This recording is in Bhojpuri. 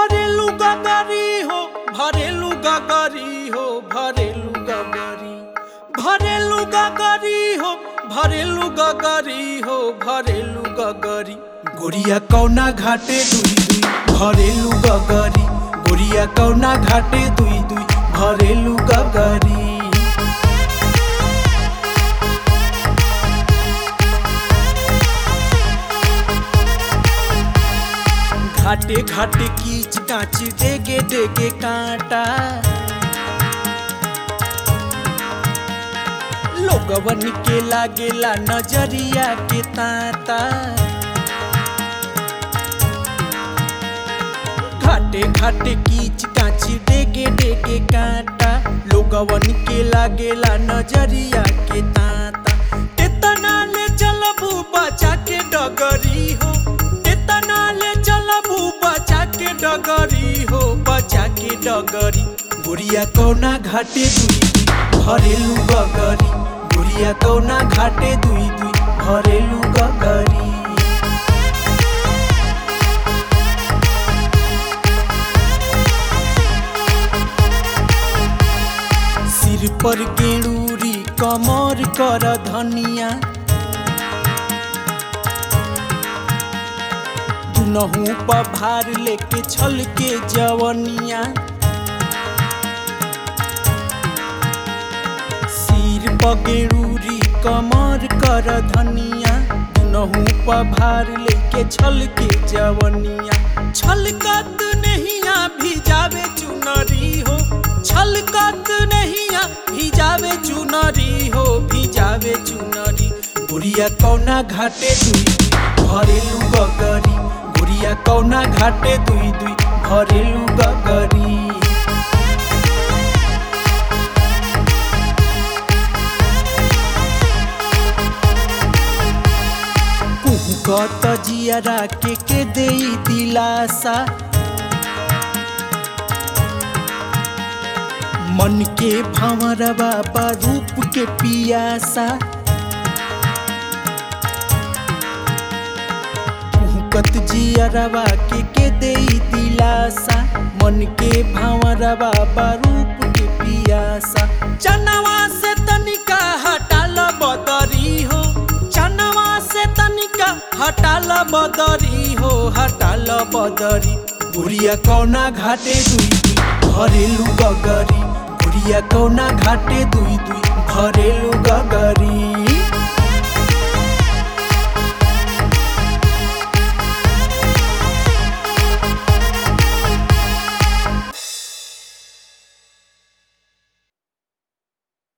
भरेलू गगरी हो भरेलू गगरी हो भरेलू गगरी भरेलू गगरी हो भरेलू गगरी हो भरेलू गगरी गोरिया कौना घाटे दुई दुई भरेलू गगरी गोरिया कौना घाटे दुई दुई भरेलू गगरी घाटे घाटे कीच काच डेगे डेगे कांटा लोगवन के लागेला नजरिया के ताता घाटे घाटे कीच काच डेगे डेगे कांटा लोगवन के लागेला नजरिया के ताता एतना ले चलबू बचा के डगरी हो एतना ले चलबू बचा के डगरी हो बचा के डगरी गुड़िया कौना घाटे दुई दुई भरेलू गगरी गुड़िया कौना घाटे दुई दुई भरेलू गगरी सिर पर गेड़ूरी कमर कर धनिया दुनहू पर भार लेके छल के जवनिया सिर पर गेड़ूरी कमर कर धनिया दुनहू पर भार लेके छल के जवनिया छलकत नहिया भिजावे चुनरी हो छलकत नहिया भिजावे चुनरी हो भिजावे चुनरी गुड़िया कौना घाटे दुई दुई भरेलू गगरी गुड़िया कौना घाटे दुई दुई भरेलू गगरी कुहकत जियरा के के देई दिलासा मन के भंवरवा बा रूप के पियासा कुहकत जियरवा के के देई दिलासा मन के भंवरवा बा रूप के पियासा चनवा से तनिका हटाल बदरी हो चनवा से तनिका हटाल बदरी हो हटाल बदरी बुढ़िया कौना घाटे दुई दुई भरेलू गगरी बुढ़िया कौना घाटे दुई दुई भरेलू गगरी